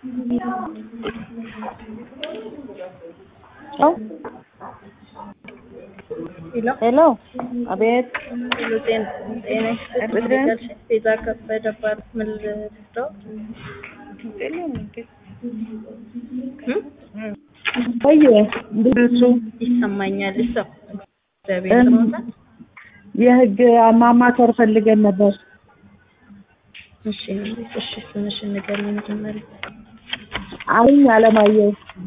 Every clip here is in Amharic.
ሄሎ ሄሎ፣ አቤት። ሄሎ፣ ጤና ጤና ይስጥልኝ። ቤዛ ከበደ እባላለሁ። ምን ልርዳው? ቆየ እንዴት እሱ ይሰማኛል። እሰው እግዚአብሔር ይመስገን። የህግ ማማከር ፈልገን ነበር። እሺ እሺ፣ ስምሽን ንገሪኝ መጀመሪያ። አሁን አለማየሁ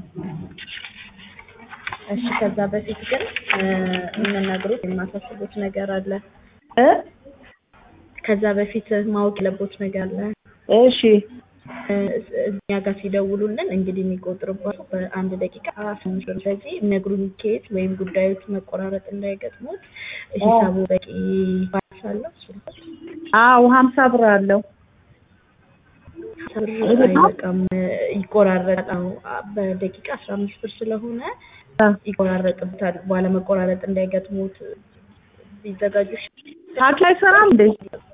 እሺ፣ ከዛ በፊት ግን የምነግሩት የማሳስቡት ነገር አለ። እ ከዛ በፊት ማወቅ ያለቦት ነገር አለ። እሺ እኛ ጋር ሲደውሉልን እንግዲህ የሚቆጥርባቸው በአንድ ደቂቃ ስምንት ብር። ስለዚህ የሚነግሩኝ ኬዝ ወይም ጉዳዮች መቆራረጥ እንዳይገጥሙት ሂሳቡ በቂ ባላንስ አለው። ስልኮች አዎ ሀምሳ ብር አለው። ብር አይበቃም፣ ይቆራረጣል። በደቂቃ አስራ አምስት ብር ስለሆነ ይቆራረጥብታል። በኋላ መቆራረጥ እንዳይገጥሙት ቢዘጋጁ ታክሲ አይሰራም እንዴ?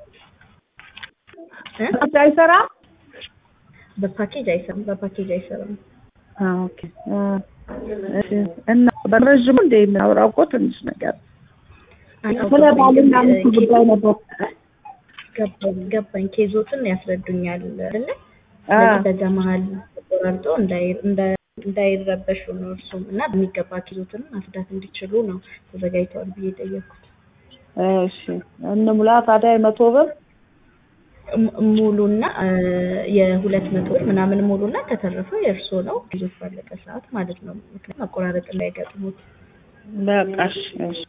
እ? ታክሲ አይሰራም? በፓኬጅ አይሰራም። በፓኬጅ አይሰራም። አዎ፣ ኦኬ እ፣ እሺ። እና በረዥሙ እንደ የምናወራው እኮ ትንሽ ነገር ስለ ባልና ሚስት ጉዳይ ነበር። ገባኝ ገባኝ። ኬዞትን ያስረዱኛል አይደለ? አ ስለዚህ በዛ መሀል ተቆራርጦ እንዳይ- እንዳ- እንዳይረበሹ ነው እርሱም እና በሚገባ ኬዞትን ማስዳት እንዲችሉ ነው ተዘጋጅተዋል ብዬ ጠየቅኩት። እሺ እንሙላ ታዲያ የመቶ ብር ሙ- ሙሉና እ፣ የሁለት መቶ ብር ምናምን ሙሉና ከተረፈ የእርሶ ነው ኬዞት ባለቀ ሰዓት ማለት ነው። ምክንያቱም መቆራረጥ እንዳይገጥሙት በቃ እሺ፣ እሺ።